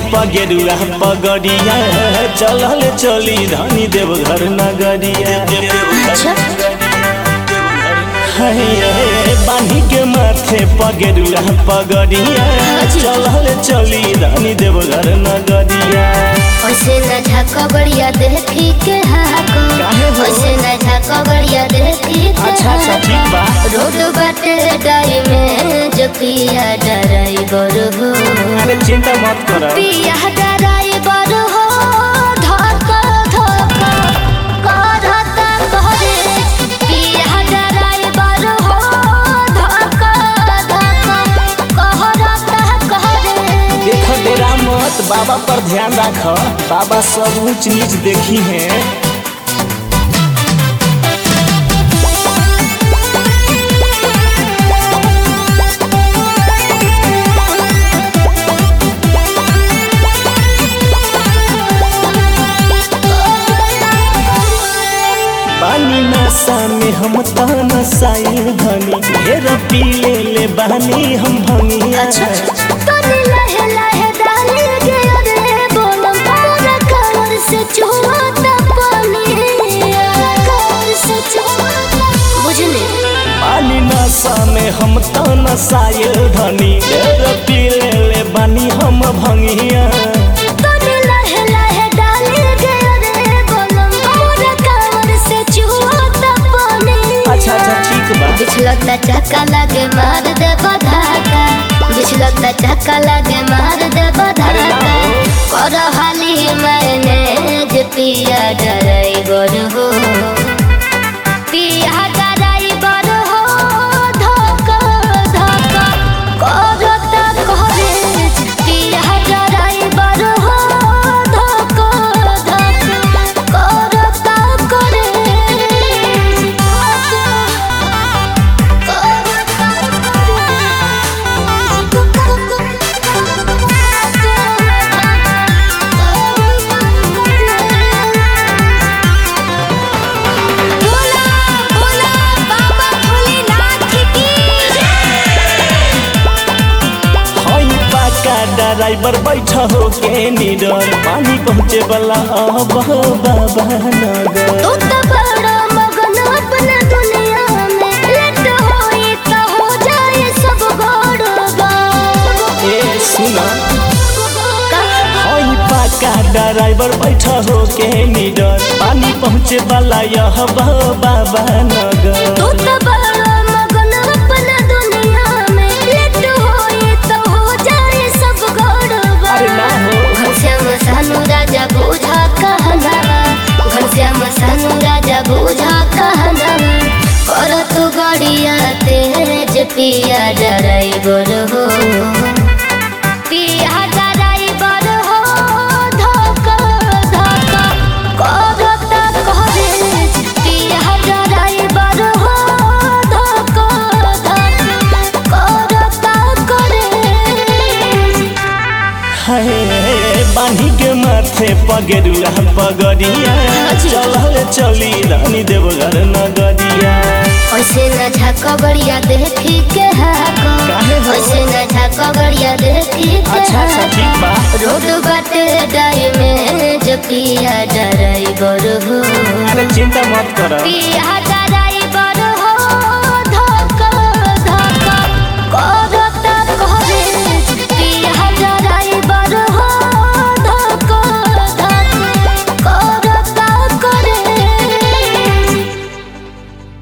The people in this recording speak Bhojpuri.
पगेरुआ पगड़िया चलल चली धनी देवघर नगरिया अच्छा हाय, बान्ही के माथे पगेरुआ पगड़िया चलल चली धनी देवघर नगरिया ऐसे न झाका बढ़िया देखी के हाको काहे हो? ऐसे न झाका बढ़िया देखी के अच्छा अच्छा ठीक बा रोड बाटे डाई में जो पिया ड्राइवर हो अरे चिंता मत कर पिया ड्राइवर हो धक्का धक्का करता करे पिया ड्राइवर हो धक्का धक्का कहरता करे देख डेरा मत बाबा पर ध्यान राख बाबा सब ऊंच नीच देखी है बानी नशा में हम त नसाइल धनी ढेर पी ले ले बानी हम भंगिया तने लहे लहे डाले गे रे बोलम पूरा कमर से चुहता पानी कमर से चुहता बुझले बानी नशा में हम त नसाइल धनी ढेर पी ले ले बानी हम भंगिया तने लहे लहे डाले गे रे बोलम पूरा कमर से चुहता पानी अच्छा अच्छा ठीक बा बिछलता चक्का लगे मार दे बधाका बिछलता चक्का लगे मार दे बधाका कर हाली मैंने जे पिया ड्राइवर हो पिया ड्राइवर हो धक्का धक्का करता करे पिया ड्राइवर हो धक्का धक्का करता करे बोला बोला बाबा भोलेनाथ की हई पाका ड्राइवर बैठा हो के निडर पानी पहुँचे वाला अब बाबा नगर तू तो बड़ा मगन अपना दुनिया में लेट होई तो हो जाए सब गड़बड़ ए सुना हई पाका ड्राइवर बैठा हो के निडर पानी पहुँचे वाला यह बाबा नगर तू तो बड़ा मगन अपना दुनिया में लेट होई तो हो जाए सब गड़बड़ अरे ना हो घनश्याम सानू राजा बूझा कहना घनश्याम सानू राजा बूझा कहना कर तू गड़िया तेज पिया ड्राइवर हो पिया ड्राइवर हो धक्का धक्का करता करे पिया ड्राइवर हो धक्का धक्का करता करे हाय बान्ही के माथे पगेरुआ पगड़िया चलल चली रानी देवघर नगरिया ऐसे न झाका बढ़िया देखी के हाको काहे हो? ऐसे न झाका बढ़िया देखी के अच्छा अच्छा ठीक बा रोड बाटे डाई में जो पिया ड्राइवर हो अरे चिंता मत कर पिया